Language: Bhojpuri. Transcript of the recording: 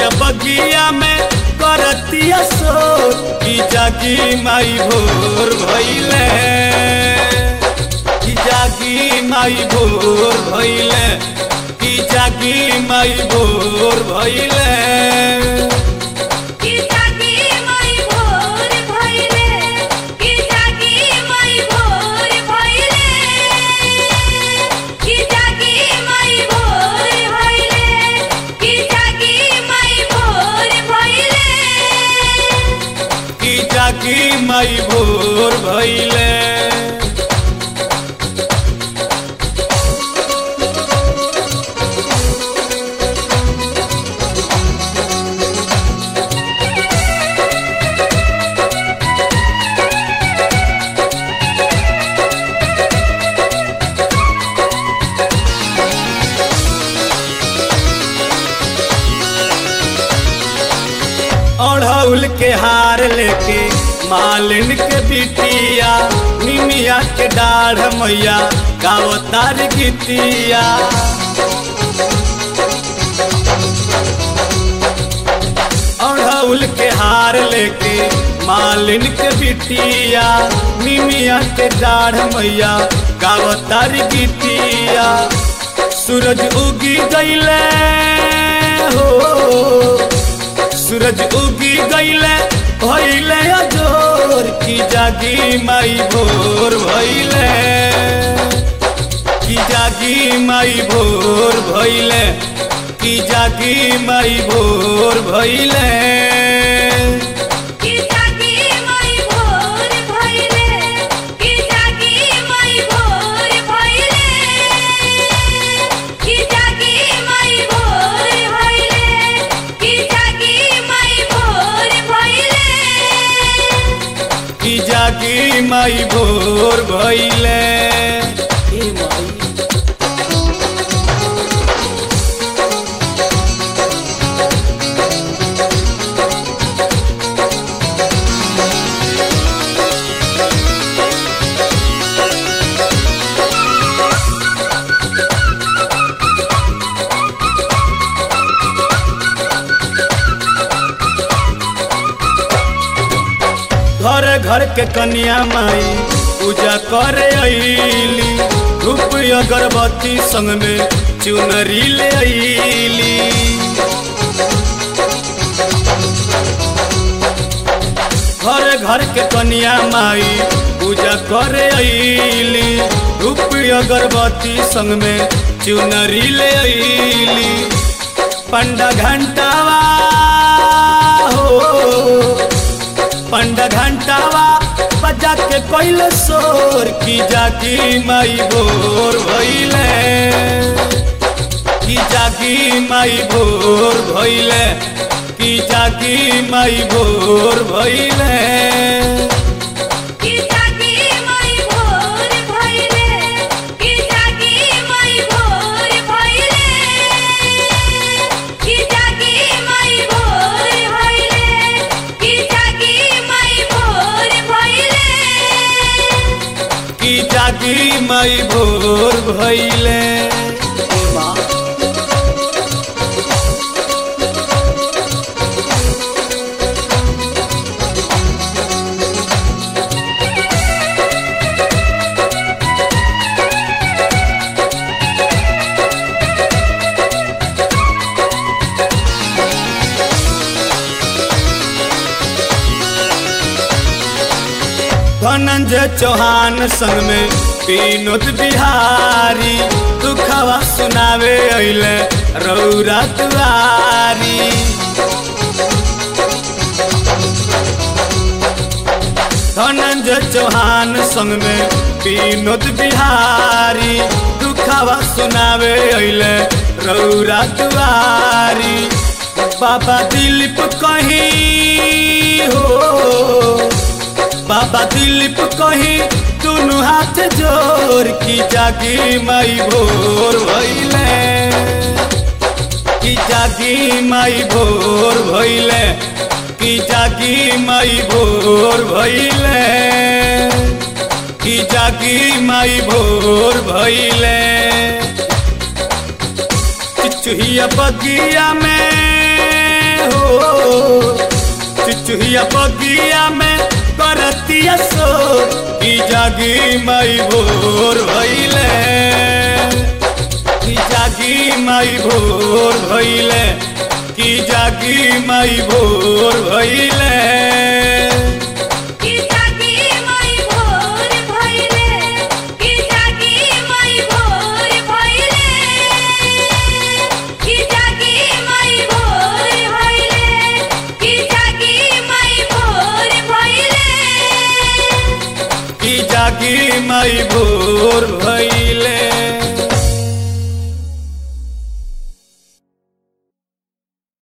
बगिया में करतिया सो की जागी माई भोर भइले की जागी माई भोर भइले की जागी माई भोर भइले की जागी माई भोर भइले की जागी माई भोर भइले की जागी माई भोर भइले की जागी माई भोर भइले की जागी माई भोर भइले अढ़ौल के हार लेके मालिन के बिटिया निमिया के डाढ़ मैया गाओ तार गीतिया अढ़ौल के हार लेके मालिन के बिटिया निमिया के डाढ़ मैया गाओ तार गीतिया सूरज उगी गईले हो सूरज उगी गईले भइले अजोर की जागी माई भोर भइले की जागी माई भोर भइले की जागी माई भोर भइले की जागी माई भोर भइले की जागी माई भोर भइले की जागी माई भोर भइले की जागी माई भोर भइले की जागी माई भोर भइले ए माई घर घर के कन्या माई पूजा करे अली धूप अगरबत्ती संग में चुनरी ले अली घर घर के कन्या माई पूजा करे अली धूप अगरबत्ती संग में चुनरी ले अली पंडा घंटावा हो पंडा घंटावा बजा के कोइल सोर की जागी माई भोर भइले की जागी माई भोर भइले की जागी माई भोर भइले की जागी माई भोर भइले की जागी माई भोर भइले की जागी माई भोर भइले की जागी माई भोर भइले की जागी माई भोर भइले धनंजय चौहान संग में विनोद बिहारी दुखवा सुनावे अइले रौरा दुआरी धनंजय चौहान संग में विनोद बिहारी दुखवा सुनावे अइले रौरा दुआरी बाबा दिलीप कहीं हो बाबा दिलीप कही दुनु हाथ जोर की जागी माई भोर भइले की जागी माई भोर भइले की जागी माई भोर भइले की जागी माई भोर भइले चुहिया बगिया में चुचुहिया बगिया में करतिया सो की जागी माई भोर भइले की जागी माई भोर भइले की जागी माई भोर भइले की जागी माई भोर भइले की जागी माई भोर भइले की जागी माई भोर भइले की जागी माई भोर भइले की जागी माई भोर भइले